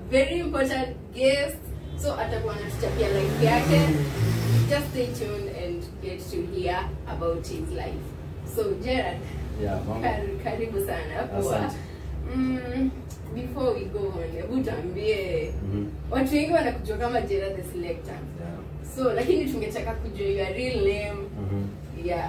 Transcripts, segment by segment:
very important guest so atakuwa anatuchapia life yake just stay tuned and get to hear about his life so gerard Yeah, mambo. kar- karibu sana kwa Asante. mm, before we go on hebu tuambie Mhm. watu wengi wanakujua kama gerard the selector Yeah. so lakini tungetaka kujua your real name Mhm. yeah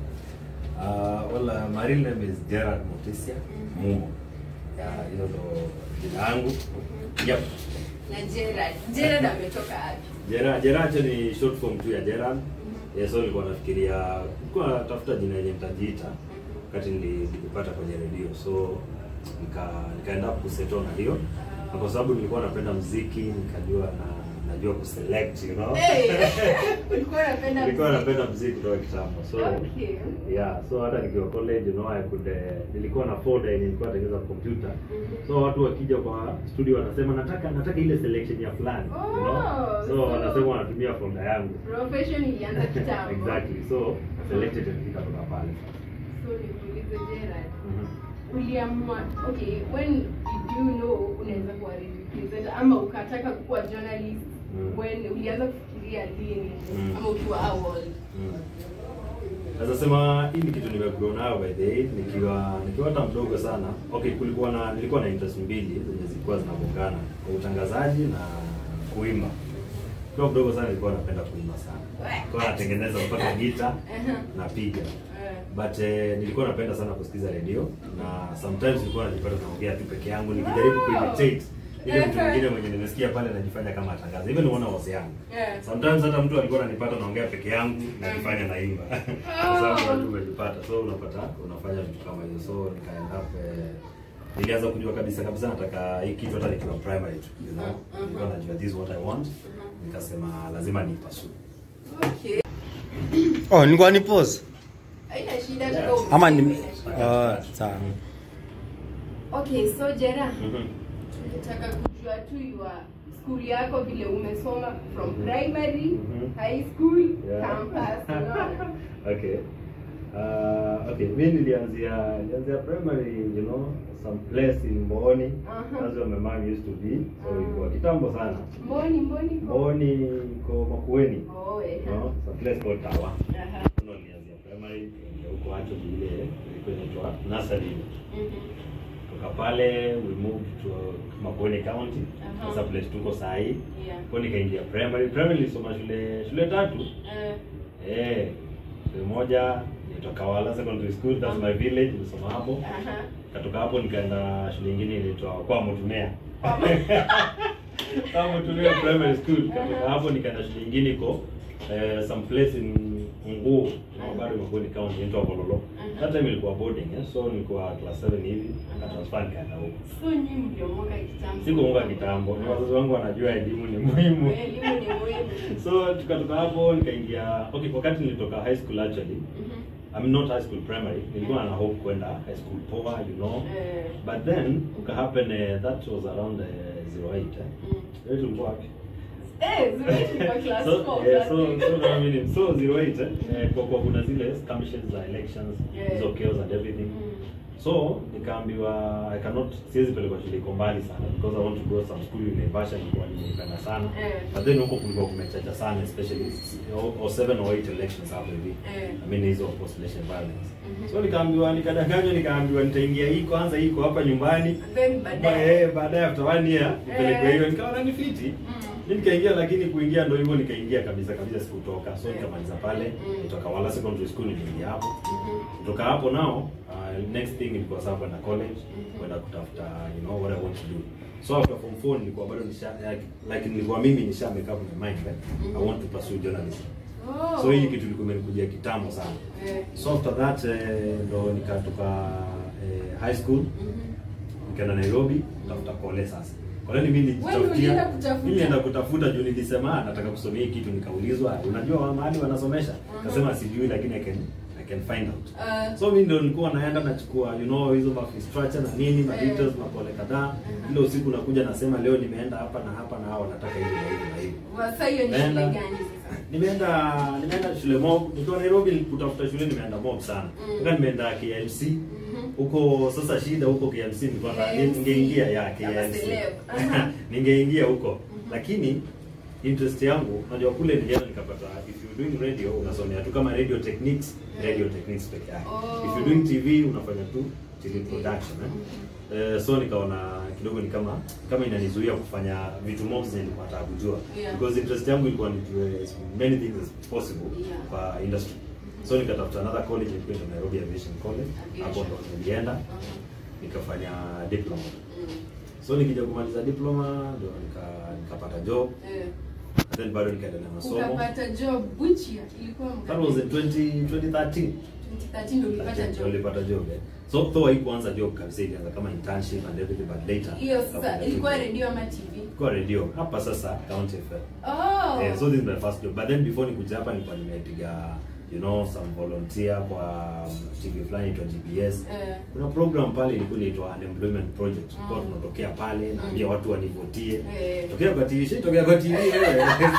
Uh, well, uh, my real name is Gerard Mutisia Mhm. Mumo. Yeah, hilo ndo jina langu. Yep. na gerard gerard ametoka wapi Gerard, Gerard ni short form tu ya Gerard. Yeah, so nilikuwa nafikiria nilikuwa natafuta jina yenye nitajiita wakati nili- nilipata kwenye redio. So nika nikaenda kusettle na hiyo. Na kwa sababu nilikuwa napenda muziki, nikajua na najua kuselect, you know. Hey! ulikuwa unapenda Nilikuwa muziki? napenda muziki kutoka kitambo. So Okay. yeah so hata nikiwa college you know I could uh, nilikuwa na folder yenye nilikuwa natengeneza kompyuta so watu wakija kwa studio wanasema nataka nataka ile selection ya fulani you know Oh, so so- wanasema wanatumia folder yangu profession ilianza kitambo exactly so selected and nikatoka pale so nikuulize gerard Mhm. uliamua okay when did you know unaweza kuwa radio presenter ama ukataka kuwa journalist Mm. when ulianza kufikiria lini Mm. ama ukiwa awal Mm. Naweza sema hii ni kitu nimegrow nayo by the way nikiwa nikiwa hata mdogo sana. Okay, kulikuwa na nilikuwa na interest mbili zenye zilikuwa zinagongana, kwa utangazaji na kuimba. Kwa mdogo sana nilikuwa napenda kuimba sana. Nilikuwa natengeneza mpaka gita napiga. But eh, nilikuwa napenda sana kusikiza redio na sometimes nilikuwa najipata naongea tu peke yangu nikijaribu Wow. kuimitate ile mtu Uh-huh. mwingine mwenye nimesikia pale najifanya kama atangaza. Even unaona wase yangu. Yeah. Sometimes hata mtu alikuwa ananipata naongea peke yangu najifanya naimba. Kwa sababu unajua umejipata. So unapata unafanya vitu kama hizo. So nikaenda up eh, nilianza kujua kabisa kabisa nataka hii kitu hata nikiwa primary tu, you know. Mhm. Nilikuwa najua this is what I want. Nikasema lazima niipasue. okay Oh, nilikuwa ni pause. haina shida Yeah. tuko Ama ni haina shida. Oh, sawa. okay so gerard Mhm. tungetaka kujua tu your school yako vile umesoma from Mhm. primary Mhm. high school Yeah. campus unaona okay. Uh, okay, mi nilianzia nilianzia primary, you know, some place in Mboni. Uh-huh. That's where my mom used to be. So Uh-huh. ilikuwa kitambo sana. mboni mboni ko- Mboni iko Makueni. oh eh You know, some place called Tawa. Aha. Ndio nilianzia primary, ndio huko hacho vile ilikuwa inaitwa nursery. Mhm. Kutoka pale we moved to Makueni County. Uh-huh. Sasa place tuko saa hii. Yeah. Kwa nikaingia primary. Primary nilisoma shule shule tatu. Eh, Eh, shule moja inaitwa Kawala Secondary School, that's my village, nilisoma hapo. aha. Katoka hapo nikaenda shule nyingine inaitwa kwa Mutumea. Kwa- Kwa Mutumea Primary School. Katoka hapo nikaenda shule nyingine iko eh, some place in Nguo, na bado imekuwa ni county inaitwa Bololo. That time ilikuwa boarding, eh, so nilikuwa class 7 hivi, nikatransfer nikaenda huko. so nyinyi mliomoka kitambo Sikuunga kitambo, ni wazazi wangu wanajua elimu ni muhimu. elimu ni muhimu So tukatoka hapo nikaingia, okay, wakati nilitoka high school actually, Mhm. I'm not high school primary. Nilikuwa na hope kwenda high school poa, you know. Eh, But then uka happen uh, that was around uh, 08 eh. mm. Wewe tulikuwa wapi? Eh, zuri kwa class So, four, yeah, class so six. so na mimi so 08 eh, eh, kwa kwa kuna zile skirmishes za elections, Yeah. hizo chaos and everything. Mm. So nikaambiwa I cannot siwezi pelekwa shule iko mbali sana because I want to go some school in Naivasha nilikuwa nimeipenda sana. Eh. But then huko kulikuwa kumechacha sana especially or, or seven or eight elections hapo hivi. Eh. I mean hizo population violence. Mhm. So nikaambiwa nikadanganywa nikaambiwa nitaingia hii kwanza hii iko hapa nyumbani. Then Ba- baadaye eh, baadaye after one year nipelekwe Eh. hiyo nikaona ni fiti. Mm. Mimi nikaingia lakini kuingia ndio hivyo nikaingia kabisa kabisa sikutoka. So Eh. nikamaliza pale Mm. kutoka Wala Secondary School niliingia hapo. Mhm. Kutoka hapo nao uh, next thing ilikuwa sasa kwenda college Mhm. kwenda kutafuta you know what I want to do. So after form 4 nilikuwa bado nisha like, like nilikuwa mimi nisha make up my mind eh? I want to pursue journalism. Oh. So hii kitu ilikuwa imenikujia kitambo sana. Eh. So after that eh, ndo nikatoka eh, high school Mhm. nikaenda Nairobi kutafuta kole sasa. Kole ni mimi Wewe ulienda nilijitafutia. kutafuta? Mimi nilienda kutafuta juu nilisema "Ah, nataka kusomea hii kitu nikaulizwa unajua wa mahali wanasomesha? Mhm. Nikasema sijui lakini I can I can find out. Uh, So mimi ndo nilikuwa naenda nachukua you know hizo ma structure na nini ma Eh. details mapole kadhaa. Mhm. Ile usiku nakuja nasema leo nimeenda hapa na hapa na hao nataka hivi na hivi na hivi. sasa hiyo ni shule Naenda- gani sasa? Nimeenda nimeenda shule mob. Nikiwa Nairobi kutafuta shule nimeenda mob sana. Mm. Mpaka nimeenda KMC. Mhm. huko sasa shida huko KMC nilikuwa na KMC. ningeingia ya Kama KMC celeb. Aha. ningeingia huko lakini interest yangu unajua kule nilienda nikapata if you're doing radio unasomea tu kama radio techniques radio techniques peke yake Oh. if you're doing TV unafanya tu TV production eh? Eh, so nikaona kidogo ni kama kama inanizuia kufanya vitu mob zenye nilikuwa nataka kujua Yeah. because interest yangu ilikuwa nijue as many things as possible Yeah. kwa industry so nikatafuta another college ilikuwa inaitwa Nairobi Aviation College hapo Aviation. ndo nilienda Uh-huh. nikafanya diploma Mm. so nikija kumaliza diploma ndo nika nikapata job Eh. and then bado nikaendelea na masomo ukapata job which year ilikuwa that was in 20, 2013 2013 ndo ulipata job nilipata job eh. so though haikuanza job kabisa ilianza kama internship and everything but later hiyo sasa nikafanya ilikuwa job. radio ama tv ilikuwa radio hapa sasa County FM oh Eh, so this is my first job but then before nikuja hapa nilikuwa nimepiga you know some volunteer kwa TV fulani inaitwa GPS Eh. kuna program pale ilikuwa inaitwa unemployment project kwa Mm. tunatokea pale naambia watu wanivotie Eh. tokea kwa TV shi tokea kwa TV wewe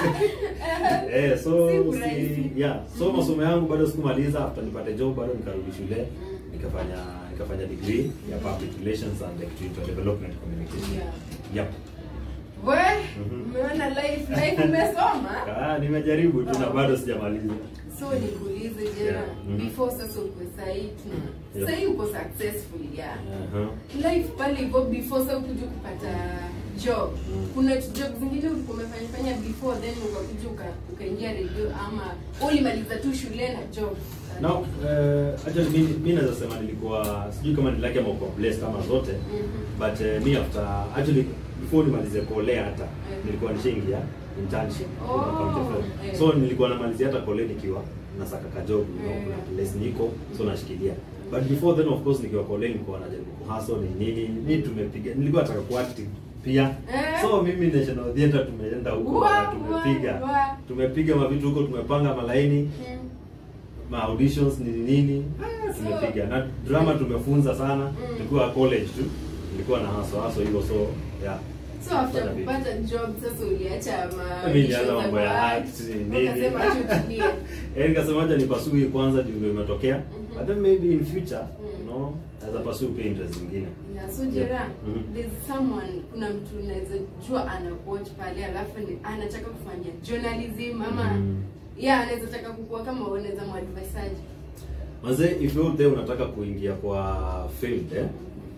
eh so Si si, rahisi. yeah so Mhm. masomo yangu bado sikumaliza after nipate job bado nikarudi shule Mm. nikafanya nikafanya degree ya public relations and electoral development communication Yeah. yep we Mhm. umeona life life umesoma ah nimejaribu tu na Oh. bado sijamaliza so nikuulize jera Yeah. Mhm. before sasa uko sahii tuna Yeah. sahii uko successful yeah uh-huh. life pale hivyo before sasa ukuja kupata job Mm. kuna job zingine ulikuwa umefanya fanya before then ukakuja uka- ukaingia radio ama ulimaliza tu shule na job Now, uh, actually mimi mimi naweza sema nilikuwa sijui kama ni lucky ama uko blessed kama zote Mhm. but uh, me after actually before nimalize kole hata Mhm. nilikuwa nishaingia internship Oh, you know, County FM. eh. so nilikuwa namalizia hata kole nikiwa nasaka ka job you know, Eh. kuna place niko so nashikilia but before then of course nikiwa kole nilikuwa najaribu kuhustle ni nini mi tumepiga nilikuwa nataka kuacting pia Eh. so mimi national theatre tumeenda huko Wa- na wa- tumepiga wa. tumepiga mavitu huko tumepanga malaini Mm. ma auditions nini nini Ah, so- tumepiga na drama tumefunza sana Mm. tulikuwa college tu nilikuwa na haso haso hivyo so yeah so after Fanya vipi? kupata job sasa uliacha ma Mimi nilianza auditions mambo ya za act, act, nini. ukasema tu tulie. Eh, nikasema acha nipasue kwanza juu ndio imetokea Mhm. but then maybe in future Mm. you know naweza pursue pia interest zingine Yeah, so Jera, Mhm. there's someone kuna mtu unaweza jua ana watch pale alafu ni- anataka kufanya journalism ama Mhm. yeah anaweza taka kukua kama unaweza mwadvisaji Manze, if you're there unataka kuingia kwa field eh?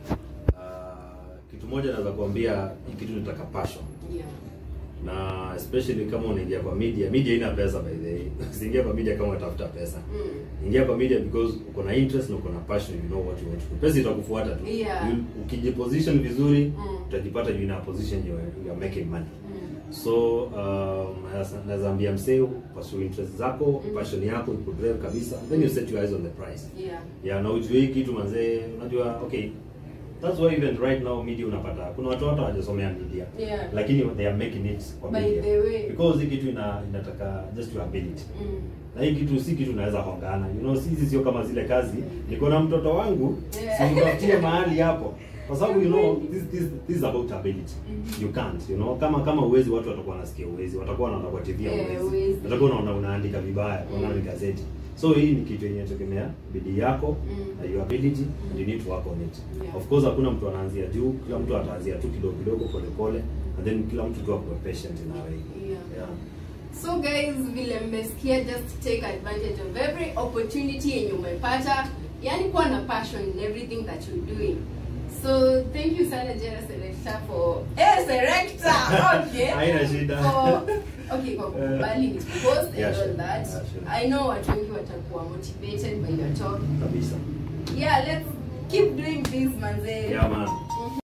Uh, kitu moja naweza kuambia hii kitu nitaka passion yeah na especially kama unaingia kwa media media ina pesa by the way usiingia kwa media kama unatafuta pesa mm. ingia kwa media because uko na interest na uko na passion you know what you want to do pesa itakufuata tu Yeah. You- ukijiposition vizuri Mm. utajipata you in a position you are, you are making money Mm. so um, naweza- naweza ambia msee pursue interest zako Mm. passion yako ikudrive kabisa then you set your eyes on the price yeah ya na ujue hii kitu manzee unajua okay that's why even right now media unapata kuna watu hata hawajasomea media Yeah. lakini they are making it kwa By media the way. because hii kitu ina inataka just your ability mm. na hii kitu si kitu naweza hongana you know sisi sio kama zile kazi niko na mtoto wangu Yeah. simtafutie mahali hapo kwa sababu you know this, this, this is about ability Mhm. you can't you know kama kama uwezi watu watakuwa wanasikia uwezi watakuwa wanaona kwa TV Yeah, uwezi huwezi. watakuwa wanaona unaandika vibaya wanaona ni gazeti so hii ni kitu yenye tegemea bidii yako Mm. na your ability and you need to work on it Yeah. of course hakuna mtu anaanzia juu kila mtu ataanzia tu kidogo kidogo pole pole and then kila mtu tu akuwe patient in a way Yeah. yeah so guys vile mmesikia just take advantage of every opportunity yenye umepata yani kuwa na passion in everything that you're doing so thank you sana jera selector for eh selector okay Haina shida. for okay kwa kukubali ni post and Yeah, all sure. that Yeah, sure. i know watu wengi watakuwa motivated by your talk kabisa yeah let's keep doing this manze yeah man